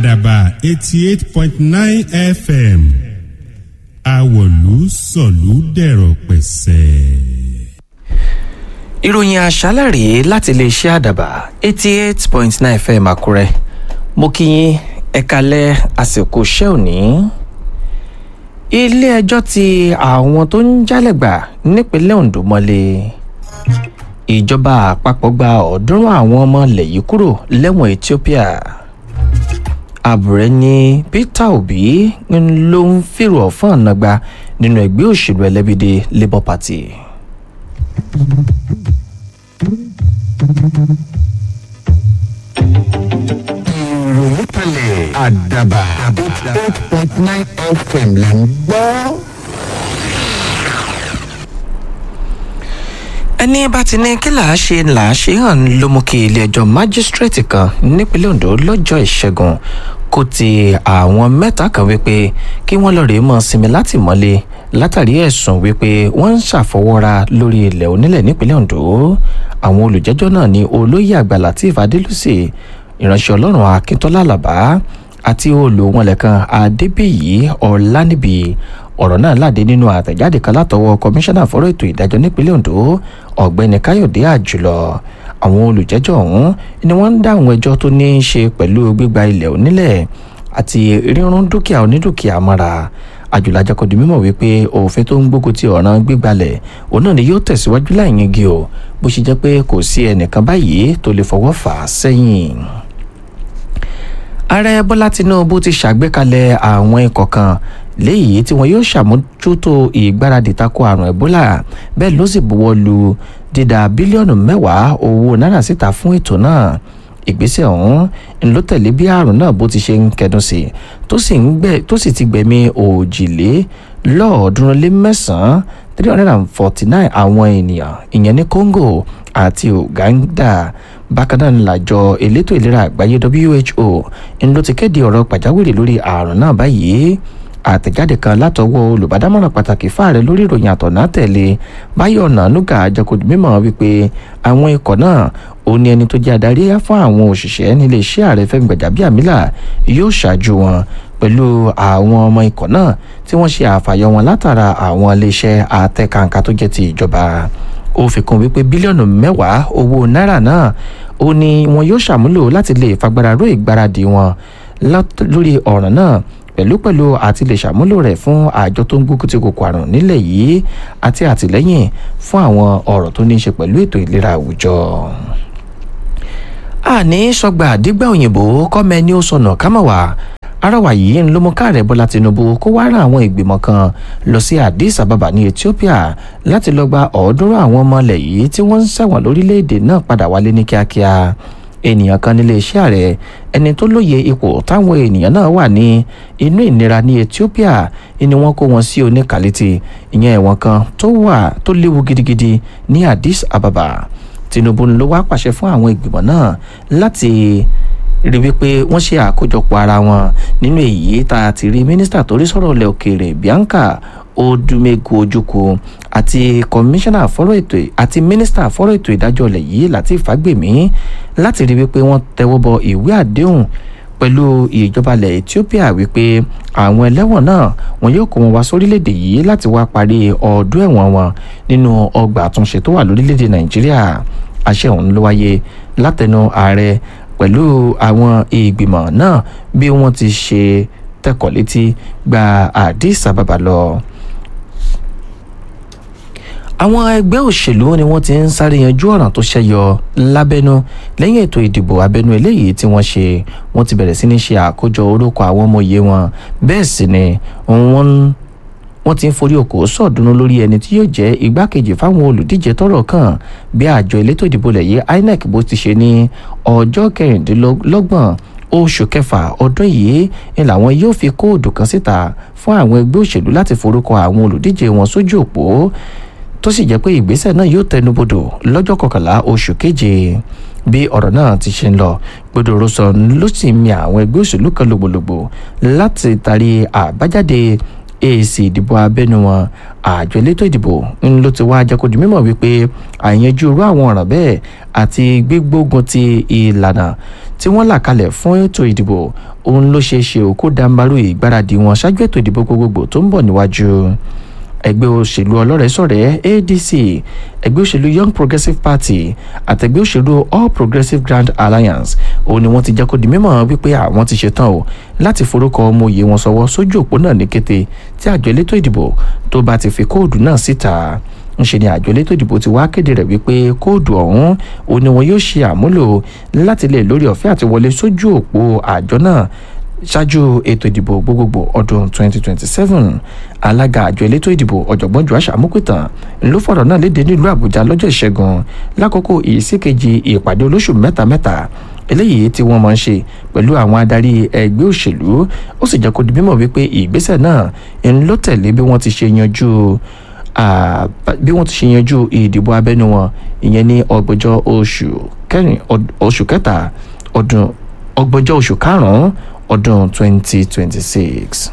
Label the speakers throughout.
Speaker 1: àdàbà eighty eight point nine fm àwọ̀lú sọ̀lú dẹ̀rọ̀ pẹ̀sẹ̀.
Speaker 2: ìròyìn àṣálẹ̀ rèé láti iléeṣẹ́ àdàbà eighty eight point nine fm àkúrẹ́ mo kí yín ẹ̀kalẹ̀ àsìkò iṣẹ́ òní. ilé-ẹjọ́ ti àwọn tó ń jálẹ̀gbà nípínlẹ̀ ondo mọ́lé ìjọba àpapọ̀ gba ọ̀ọ́dúnrún àwọn ọmọ ilẹ̀ yìí kúrò lẹ́wọ̀n ethiopia àbúrẹ́ ní peter obi ló ń fèrò ọ̀fọ́n nàgbà nínú ẹgbẹ́ òṣèlú ẹlẹ́bìdẹ labour party.
Speaker 3: ìròyìn kalẹ̀ àdàbà eight point nine fm là ń gbọ́.
Speaker 2: ẹni bá ti ní kí làá ṣe làá ṣe hàn ló mú kí ilé-ẹjọ́ májísírèètì kan nípínlẹ̀ ondo lọ́jọ́ ìṣẹ́gun kó ti àwọn mẹ́ta kan wípé kí wọ́n lọ rèé mọ́ sinmi láti mọ́lé látàrí ẹ̀sùn wípé wọ́n ń ṣàfọwọ́ra lórí ilẹ̀ onílẹ̀ nípínlẹ̀ ondo àwọn olùjẹ́jọ́ náà ní olóyè àgbà lateef adélùsì ìránṣẹ́ ọlọ́run akíntọ́lá àlàbá àti olùwọ̀nlẹ̀kan adébíyí ọ̀lànìbí ọ̀rọ̀ náà láde nínú àtẹ̀jáde kan látọwọ́ kọmíṣánná fọ́rọ̀ ètò ìdájọ́ nípínlẹ̀ ondo ọ̀gbẹ́ni káyọ̀dé àjùlọ àwọn olùjẹ́jọ́ ọ̀hún ni wọ́n ń dá àwọn ẹjọ́ tó ní í ṣe pẹ̀lú gbígba ilẹ̀ onílẹ̀ àti rírun dúkìá onídùkìá mọ́ra àjùlọ àjẹkọ̀dù mímọ̀ wípé òfin tó ń gbógun ti ọ̀ràn gbígbalẹ̀ òun náà ni yóò tẹ̀síwájú láìyẹngi o bó ṣe jẹ́ pé kò sí ẹnìkan báyìí tó lè fọwọ́ fà á sẹ́yìn ààrẹ bọ́lá tinubu ti ṣàgbékalẹ̀ àwọn ikọ̀ kan léyìí tí wọn yóò ṣàmójútó ìgbáradì tako àrùn ebola bẹ́ẹ̀ ló sì buwọ́ lu dídá bílíọ̀nù mẹ́wàá owó náírà síta fún ètò náà ìgbésẹ̀ ọ̀hún ń ló tẹ̀lé bí àrùn náà bó ti ṣe ń kẹdùn sí tó sì ti gbẹ̀mí òjìlé lọ́ọ̀ọ́dúnrún lé mẹ́sàn-án three hundred and forty nine àwọn ènìyàn ìyẹn ní congo àti uganda bákan náà làjọ elétò ìlera àgbáyé who ń ló ti kéde ọ̀rọ̀ pàjáwìrì lórí àrùn náà báyìí àtẹ̀jáde kan látọwọ́ olùbádámọ̀ràn pàtàkì fáàrẹ lórí ìròyìn àtọ̀nà tẹ̀lé báyọ̀ nànúgà àjẹkùdù mímọ̀ wípé àwọn ikọ̀ náà ó ní ẹni tó jẹ́ adarí fún àwọn òṣìṣẹ́ nílé iṣẹ́ ààrẹ fẹ́mi gbàjábíàmílà yóò ṣáájú wọn pẹ̀lú àwọn ọmọ ikọ̀ náà tí wọ́n ṣe àfàyọ wọn látara àwọn iléeṣẹ́ àtẹ̀kàǹkà tó jẹ́ ti ìjọba ó fi kún wípé bílíọ̀nù mẹ́wàá owó náírà náà ó ní wọn yóò ṣàmúlò láti lè fagbára ró ìgbáradì wọn lórí ọ̀ràn náà pẹ̀lú pẹ̀lú àti lè ṣàmúlò rẹ̀ fún àjọ tó ń gbógun ti kòkò àrùn nílẹ̀ yìí àti àtìlẹ́yìn fún àwọn ọ̀rọ̀ tó ní í ṣe pẹ̀lú ètò ìlera àwùjọ. àní sọgbà àdígbà òyìnbó kọ́mẹ ni ó sọnà kámọ̀wá arọwà yìí ń ló mú káàrẹ bọlá tinubu kó wá rán àwọn ìgbìmọ̀ kan lọ sí addis ababa ní ethiopia láti lọ gba ọ̀ọ́dúnrún àwọn ọmọ ilẹ̀ yìí tí wọ́n ń ṣẹ̀wọ̀n lórílẹ̀‐èdè náà padà wálé ní kíákíá ènìyàn kan nílé iṣẹ́ ààrẹ ẹni tó lóye ipò táwọn ènìyàn náà wà ní inú ìnira ní ethiopia ni wọ́n kó wọn sí oníkàlítì ìyẹn ẹ̀wọ̀n kan tó wà tó léwu gidigidi ní addis ababa tinubu ló wá pàṣẹ fún àwọn ìgbìmọ̀ náà láti rí wípé wọ́n ṣe àkójọpọ̀ ara wọn nínú èyí tá a ti rí mínísítà tó rí sọ̀rọ̀ ilẹ̀ òkèèrè bianca odumegu ojukwu àti kọmíṣánná fọ́rọ̀ ètò àti mínísítà fọ́rọ̀ ètò ìdájọ́ ilẹ̀ yìí láti fàgbèmí láti rí wípé wọ́n tẹwọ́ bọ ìwé àdéhùn pẹ̀lú ìjọba ilẹ̀ ethiopia wípé àwọn ẹlẹ́wọ̀n náà wọn yóò kó wọn wá sórílẹ̀‐èdè yìí láti wá parí ọdún ẹ̀wọ̀n wọn nínú ọgbà àtúnṣe tó wà lórílẹ̀‐èdè nàìjíríà àṣẹ ọ̀hún ló wáyé látẹnu ààrẹ pẹ̀lú àwọn ìgbìmọ̀ náà bí wọ́n ti ṣe tẹ̀kọ̀ létí gba addis ababa lọ àwọn ẹgbẹ́ òṣèlú ni wọ́n ti ń sáré yanjú ọ̀ràn tó ṣẹyọ lábẹ́nú lẹ́yìn ètò ìdìbò abẹ́nú eléyìí tí wọ́n ṣe wọ́n ti bẹ̀rẹ̀ sí ní ṣe àkójọ orúkọ àwọn ọmọ òye wọn bẹ́ẹ̀ sì ni wọ́n wọ́n ti ń forí okòó sọ̀dúnú lórí ẹni tí yóò jẹ́ igbákejì fáwọn olùdíje tọ́rọ̀ kàn bí àjọ elétò ìdìbò lẹ̀yẹ inec bó ti ṣe ní ọjọ́ kẹrìndínlọ́gbọ̀n oṣù kẹfà ọdún yìí ni làwọn yóò fi kóòdù kan síta fún àwọn ẹgbẹ́ òṣèlú láti forúkọ àwọn olùdíje wọn sójú òpó tó sì jẹ́ pé ìgbésẹ̀ náà yóò tẹnubodò lọ́jọ́ kọkànlá oṣù keje bí ọ̀rọ̀ náà ti ṣe ń lọ gbọdọ̀rọ̀ sọ ló sì mi àwọn ẹgbẹ́ òṣèlú kan lògbòlògbò láti tarí àbájáde èsì ìdìbò abẹ́nu wọn àjọ elétò ìdìbò ń ló ti wá jẹ́ kó di mímọ̀ wípé àyànjú irú àwọn ọ̀ràn bẹ́ẹ̀ àti gbígbógun ti ìlànà tí wọ́n là kalẹ̀ fún ètò ìdìbò òun ló ṣeé ṣe òkú dambaru ìgbáradì wọn ṣáájú ètò ìdìbò gbogbogbò tó ń bọ̀ níwájú ẹgbẹ́ òṣèlú ọlọ́rẹ̀ẹ́sọ̀rẹ́ adc ẹgbẹ́ òṣèlú young progressive party àtẹgbẹ́ òṣèlú all progressive grand alliance òun ni wọ́n ti jẹ́ kó di mímọ̀ wípé àwọn ti ṣetán o láti forúkọ ọmọ òye wọn sọwọ́ sójú òpó náà ní kété tí àjọ elétò ìdìbò tó bá ti fi kóòdù náà síta ńṣe ni àjọ elétò ìdìbò ti wá kéde rẹ̀ wípé kóòdù ọ̀hún òun ni wọn yóò ṣe àmúlò láti lè lórí ọ̀fẹ́ àti wọlé sójú òpó àjọ náà ṣáájú ètò ìdìbò gbogbogbò ọdún 2027 alága àjọ elétò ìdìbò ọ̀jọ̀gbọ́n joash amukutan ló fọ̀rọ̀ náà léde nílùú àbújá lọ́jọ́ ìṣẹ́gun lákòókò ìsíkejì ìpàdé olóṣù mẹ́ta-mẹ́ta eléyìí tí wọ́n máa ń ṣe pẹ̀lú àwọn adarí ẹgbẹ́ òṣèlú ó sì jẹ́ kó di mímọ̀ wípé ìgbésẹ̀ náà ń ló tẹ̀lé bí wọ́n ti ṣe yanjú bí wọ́n ti ṣe yanjú ìdìbò abẹ́nú wọn ìyẹn ní ọgbọ̀njọ́ oṣù kẹrin oṣù kẹta ọdún ọgbọ̀njọ́ oṣù karùn-ún ọdún 2026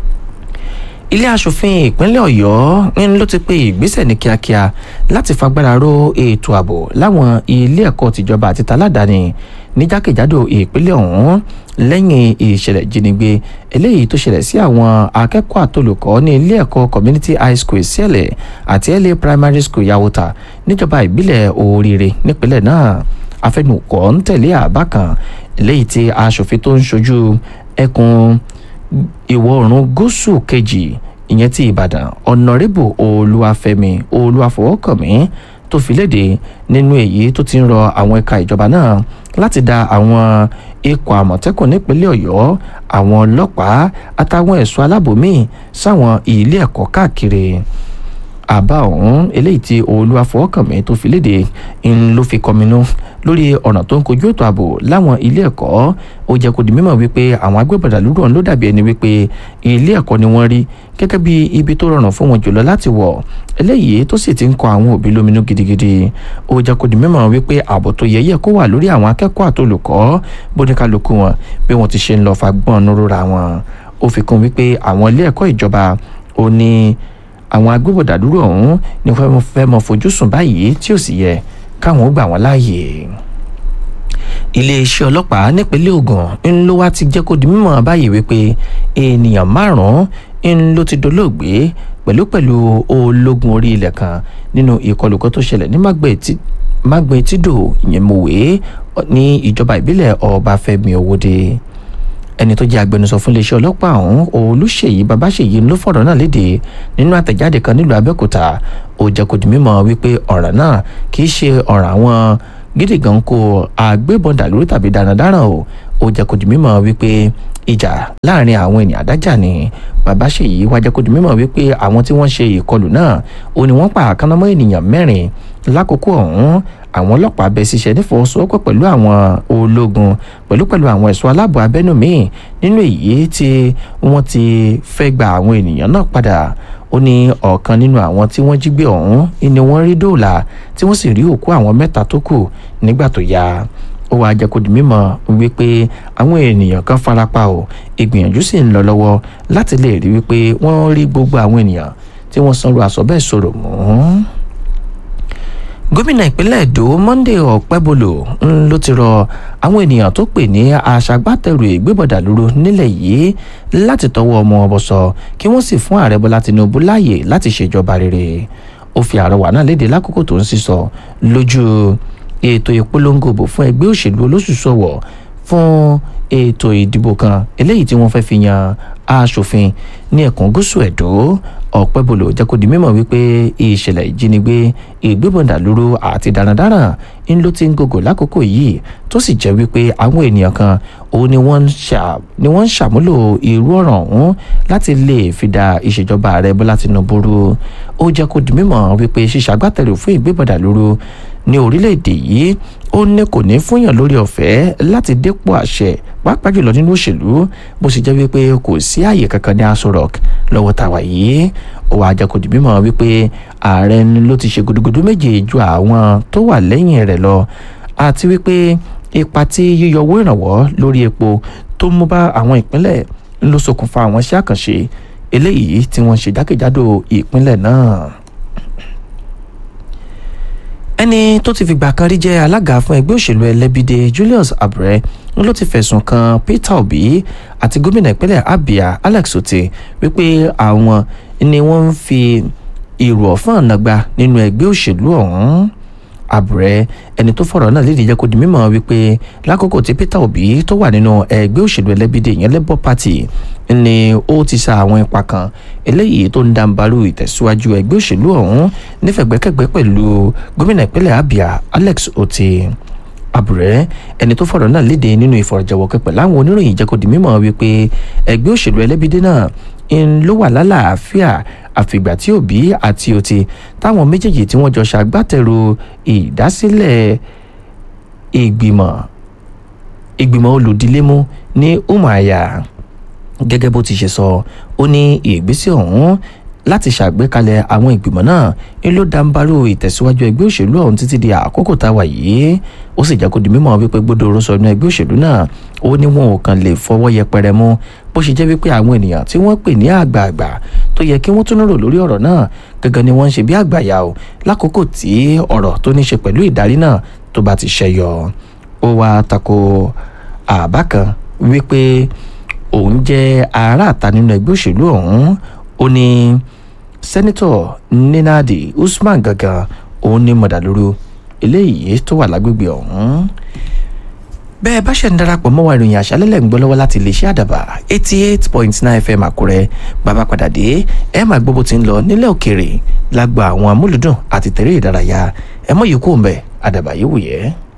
Speaker 2: ilé asòfin ìpínlẹ̀ ọ̀yọ́ ń ló ti pé ìgbésẹ̀ ní kíákíá láti fagbára ró ètò ààbò láwọn ilé ẹ̀kọ́ tìjọba àti taládàáni ní jákèjádò ìpínlẹ̀ ọ̀hún lẹ́yìn ìṣẹ̀lẹ̀ ìjínigbé eléyìí tó ṣẹlẹ̀ sí àwọn akẹ́kọ̀ọ́ àtolùkọ́ ní ilé ẹ̀kọ́ community high school ìsẹ̀lẹ̀ àti la primary school yawota níjọba ìbílẹ̀ oríire nípínlẹ̀ náà afẹnukọ ń tẹ̀lé àbá kan eléyìí tí aṣòfin tó ń ṣojú ẹkùn ìwọ̀ oòrùn gúúsù kejì ìyẹn ti ìbàdàn ọ̀nàrẹ́bù olúwàfẹ́mi olúwàfọwọ́kànmí tó fi léde nínú èyí tó ti ń rọ àwọn ẹ̀ka ìjọba náà láti da àwọn ikọ̀ àmọ̀tẹ́kùn nípínlẹ̀ ọ̀yọ́ àwọn ọlọ́pàá àtàwọn ẹ̀ṣọ́ aláàbò míì sáwọn ilé ẹ̀kọ́ káàkiri àbá ọ̀hún eléyìí tí olúwàfọwọ́kànmí tó fi léde ń ló fi kọminú lórí ọ̀nà tó ń kojú ètò ààbò láwọn ilé ẹ̀kọ́ ó jẹ́ kó di mímọ̀ wípé àwọn agbébọ̀dà lúdọ̀ ló dàbí ẹni wípé ilé ẹ̀kọ́ ni wọ́n rí gẹ́gẹ́ bí ibi tó rọrùn fún wọn jùlọ láti wọ̀ eléyìí tó sì ti ń kọ àwọn òbí lóminú gidigidi ó jẹ́ kó di mímọ̀ wípé ààbò tó yẹ yẹ kó wà lórí àwọn akẹ́kọ̀ọ́ àtolùkọ́ bóníkálukú wọn bí wọ́n ti ṣe ń lọ fagbọ́n nírúra wọn ó fi kún wípé àwọn ilé ẹ̀kọ́ ìjọba ò ní àwọn agbébọ̀dà dúró ọ̀hún ni wọ́n fẹ́ mọ fojú sùn báyìí tí ò sì yẹ káwọn ó gbà wọ́n láàyè iléeṣẹ́ ọlọ́pàá nípínlẹ̀ ogun ń ló wá ti jẹ́ kó di mímọ̀ báyìí wípé ènìyàn márùn-ún ń ló ti dolóògbé pẹ̀lú pẹ̀lú ológun orí ilẹ̀ kan nínú ìkọlù kan tó ṣẹlẹ̀ ní mágbẹ́ tídò ìyẹn mọ̀wé ní ìjọba ìbílẹ̀ ọbáfẹ́mi owóde ẹni tó jẹ́ agbẹnusọ fún iléeṣẹ́ ọlọ́pàá ọ̀hún olùṣèyí babáṣèyí ló fọ̀rọ̀ náà léde nínú àtẹ̀jáde kan nílùú abẹ́òkúta ó jẹ́ kó di mímọ̀ wípé ọ̀ràn náà kì í ṣe ọ̀ràn àwọn gidi gan kó agbébọn dàlúrú tàbí darandaran o ó jẹ́ kó di mímọ̀ wípé ìjà láàrin àwọn ènìyàn adájà ni babáṣèyí wá jẹ́ kó di mímọ̀ wípé àwọn tí wọ́n ṣe ìkọlù náà ó ní wọ́n pa àkànnàmọ́ ènìyàn mẹ́rin lákòókò ọ̀hún àwọn ọlọ́pàá bẹ ṣiṣẹ́ nífọwọ́sowọ́pọ̀ pẹ̀lú àwọn ológun pẹ̀lú pẹ̀lú àwọn ẹ̀ṣọ́ aláàbò abẹ́nú míì nínú èyí tí wọ́n ti fẹ́ gba àwọn ènìyàn náà padà ó ní ọ̀kan nínú àwọn tí wọ́n jí gbé ọ̀hún ni wọ́n rí dóòlà tí wọ́n sì rí òkú àwọn mẹ́ta tó kù nígbà tó yá ó wàá jẹ́ kó di mímọ̀ wípé àwọn ènìyàn kan farapa o ìgbìyànjú sì ń lọ lọ́wọ́ láti lè rí wípé wọ́n rí gbogbo àwọn ènìyàn tí wọ́n sanwó aṣọ bẹ́ẹ̀ sọ̀rọ̀ mọ́ gómìnà ìpínlẹ̀ èdò monday ọ̀pẹ́bolo ló ti rọ àwọn ènìyàn tó pè ní aṣàgbátẹrù ìgbébọ̀dà lóru nílẹ̀ yìí láti tọwọ́ ọmọ ọbọ̀sọ kí wọ́n sì fún ààrẹ bọ́lá tinubu láàyè láti ṣèjọba rere ó fi àrọwà náà léde lákòókò tó ń sísọ lójú ètò ìpolongo òbò fún ẹgbẹ́ òṣèlú olóṣùṣọwọ̀ fún ètò ìdìbò kan eléyìí tí wọ́n fẹ́ fi yan aṣòfin ní ẹkùn gúúsù ẹ̀dó ọ̀pẹ́bolo jẹ́ kó di mímọ̀ wípé ìṣẹ̀lẹ̀ ìjínigbé ìgbébọ̀dàlúrú àti darandaran ń ló ti ń gògò lákòókò yìí tó sì jẹ́ wípé àwọn ènìyàn kan òun ni wọ́n ń ṣàmúlò irú ọ̀ràn ọ̀hún láti lè fi da ìṣèjọba ààrẹ bọ́lá tinubu rú ó jẹ́ kó di mímọ̀ wípé ṣíṣàgbátẹrù fún ìgbébọ̀dàlúrú ní orílẹ̀-èdè yìí ó ní kò ní fúnyàn lórí ọ̀fẹ́ láti dépò àṣẹ pàápàá jùlọ nínú òṣèlú bó sì jẹ́ wípé kò sí àyè kankan ní aṣọ rock lọ́wọ́ tàwa yìí ó wàá jẹ́ kó di mímọ̀ wípé ààrẹ ló ti ṣe gudugudu méje ju àwọn tó wà lẹ́yìn rẹ̀ lọ àti wípé ipa tí yíyọ owó ìrànwọ́ lórí epo tó mú bá àwọn ìpínlẹ̀ ló ṣokùnfà àwọn iṣẹ́ àkànṣe eléyìí tí wọ́n ṣe jákèjádò ìpínlẹ̀ náà ẹni tó ti fìgbà kan rí jẹ́ alága fún ẹgbẹ́ òṣèlú ẹlẹ́bídé Julius Abre ń ló ti fẹ̀sùn kan peter obi àti gómìnà ìpínlẹ̀ abia alex otti wípé àwọn ni wọ́n ń fi èrò ọ̀fọ́n nàgbà nínú ẹgbẹ́ òṣèlú ọ̀hún àbúrẹ́ ẹni tó fọ̀rọ̀ náà lédè jẹ́ kó di mímọ̀ wípé lákòókò tí peter obi tó wà nínú ẹgbẹ́ òṣèlú ẹlẹ́bídé ìyẹn labour party ni ó ti sa àwọn ipa kan eléyìí tó ń dàǹbarú ìtẹ̀síwájú ẹgbẹ́ òṣèlú ọ̀hún nífẹ̀gbẹ́kẹ̀gbẹ́ pẹ̀lú gómìnà ìpínlẹ̀ abia alex otti àbúrẹ́ ẹni tó fọ̀rọ̀ náà léde nínú ìfọ̀rọ̀jọ̀wọ́ pẹ̀lú àwọn oníròyìn jẹ́ kó di mímọ̀ wípé ẹgbẹ́ òṣèlú ẹlẹ́bídé náà ń ló wà lálàáfíà àfìgbà tí òbí àti òtí táwọn méjèèjì tí wọ́n jọ ṣàgbátẹrù ìdásílẹ̀ ìgbìmọ̀ ìgbìmọ̀ olùdílémú ní umaya gẹ́gẹ́ bó ti ṣe sọ ó ní ìgbésẹ̀ ọ̀hún láti ṣàgbékalẹ̀ àwọn ìgbìmọ̀ náà ń ló dáńbarú ìtẹ̀síwájú ẹgbẹ́ òṣèlú ọ̀hún títí di àkókò tá a wà yìí ó sì jẹ́ kó di mímọ̀ wípé gbódòrò sọ inú ẹgbẹ́ òṣèlú náà ó ní wọn ò kàn lè fọwọ́ yẹpẹrẹ mú bó ṣe jẹ́ wípé àwọn ènìyàn tí wọ́n pè ní àgbààgbà tó yẹ kí wọ́n tún rò lórí ọ̀rọ̀ náà gẹ́gẹ́ ni wọ́n ń ṣe bí àgbàyà o lákòókò tí ọ̀rọ̀ tó ní ṣe pẹ̀lú ìdarí náà tó bá ti ṣẹyọ ó wá tako àbá kan wípé òun jẹ́ aráàta nínú ẹgbẹ́ òṣèlú ọ̀hún ó ní sẹ́nitọ̀ ninadi usman gangan òun ní mọ̀dàlúrú eléyìí tó wà lágbègbè ọ̀hún bẹ́ẹ̀ bá ṣe ń darapọ̀ mọ́ wa ìròyìn àṣálẹ́lẹ̀ ń gbọ́ lọ́wọ́ láti lè ṣe àdàbà eighty eight point nine fm àkúrẹ́ bàbá padà dé ẹ máa gbọ́ bó ti ń lọ nílẹ̀ òkèèrè lágbo àwọn amúlùdùn àti tẹ̀rẹ́ ìdárayá ẹ mọ̀ yìí kú òǹbẹ̀ àdàbà yìí wù yẹ́.